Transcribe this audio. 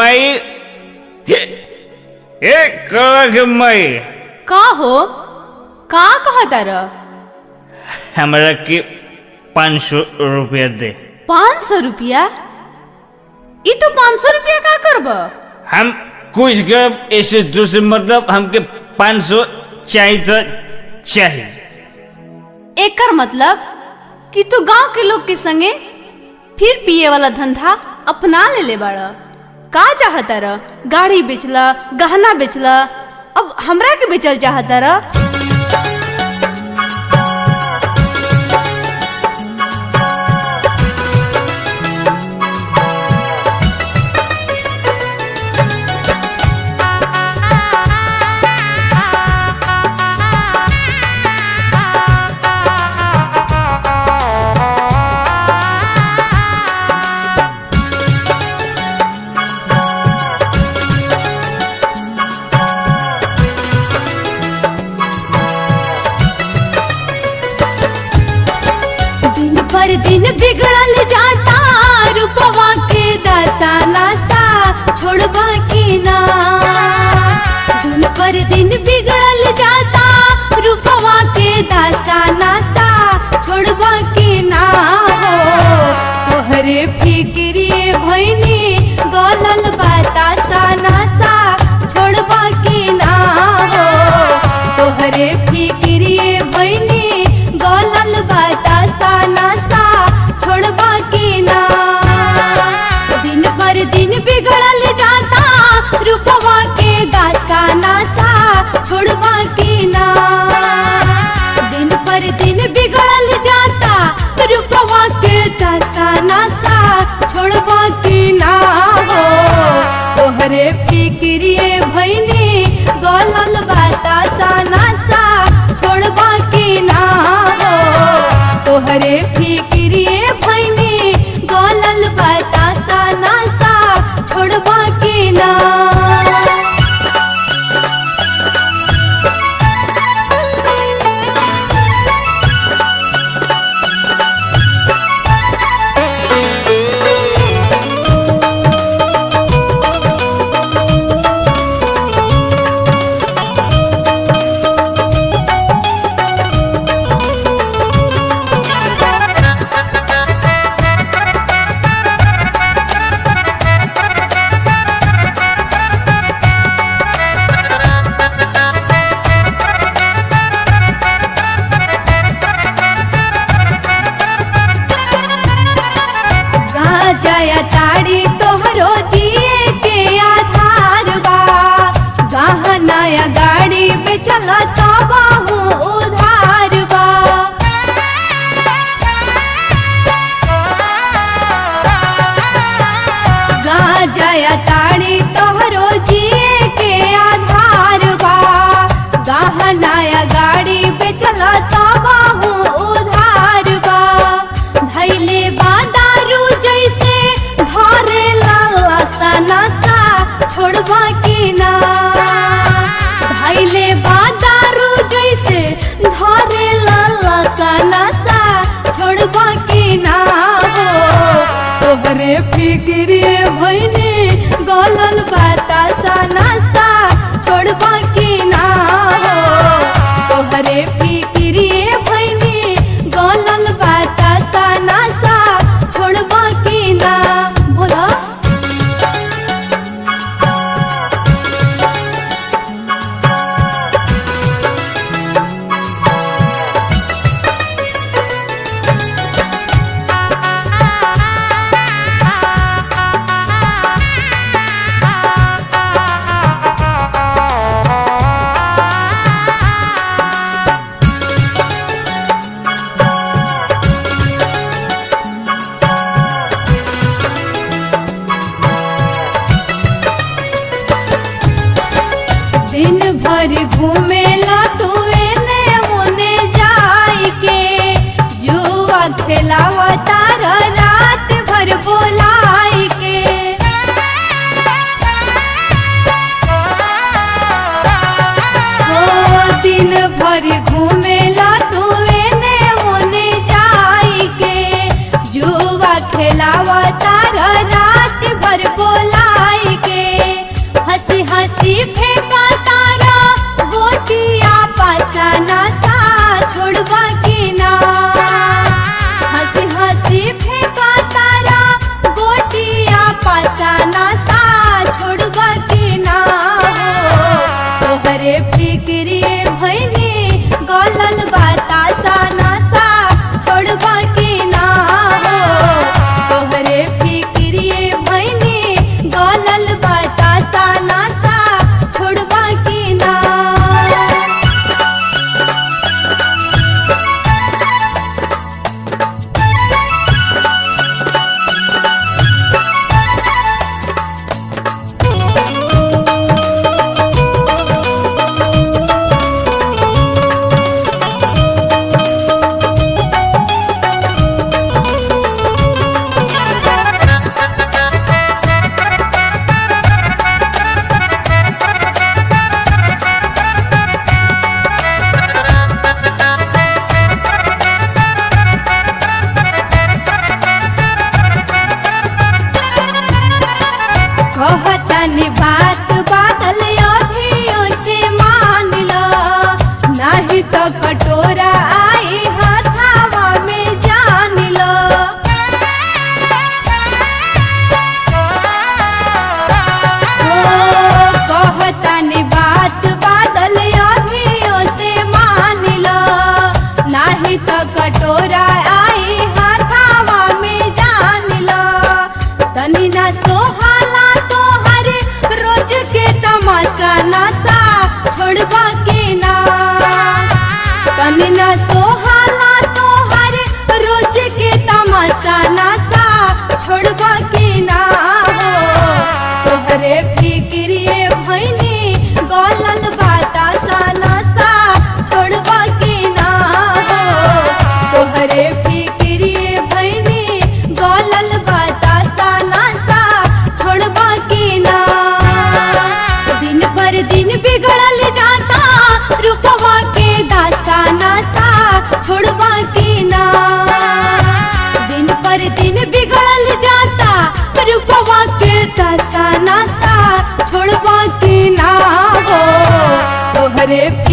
माई ए कह के माई का हो का कहता र हमरा के पाँच सौ रुपया दे पाँच सौ रुपया ई तो पाँच सौ रुपया का करब हम कुछ कर ऐसे दूसरे मतलब हमके पाँच सौ चाहिए तो चाहिए एकर मतलब कि तू गांव के लोग के संगे फिर पिए वाला धंधा अपना ले ले बाड़ का चाहता र गाड़ी बेचला गहना बेचला अब हमरा के बेचल चाहता र दिन पर दिन बिगड़ल जाता रूपवा के दास्ता नास्ता छोड़बा की ना दिन पर दिन बिगड़ल जाता रूपवा के दास्ता नास्ता छोड़बा की ना हो तोहरे फिक्रिए भैनी गलल बतासा नासा छोड़बा की ना हो तोहरे फिक्रिए भैनी गलल बतासा नासा छोड़बा की ना दिन पर दिन बिगड़ल जाता रूपवा के दास्ता नासा छोड़बा की ना दिन पर दिन बिगड़ल जाता रूपवा के दास्ता नासा छोड़बा की ना हो तोहरे फिक्रिए भैनी गलल बतासा नासा छोड़बा की ना हो तोहरे फिक्रिए भैनी गलल बतासा नासा छोड़बा की ना जया ताड़ी तोहरो जिए के आधार बा गहनाया गाड़ी पे चला तो बाहू उधार बा जया ताड़ी तोहरो जिए के आधार बा गहनाया गाड़ी पे चला तो बाहू उधार बा धैले बा दारू जैसे धरे लासा नासा छोड़बा की ना धैले बा दारू जैसे धरे लासा नासा छोड़बा की ना हो तोहरे फिक्रिए भैनी गलल बतासा नासा छोड़बा की ना हो तोहरे फिक्रिए भैनी गलल बतासा नासा छोड़बा की ना बोला दिन भर घूमेला तू एने ओने जाई के जुआ खेलावा तारा रात भर बोलाई के ओ दिन भर घूमेला तू एने ओने जाई के जुआ खेलावा तारा रात भर बोलाई के रे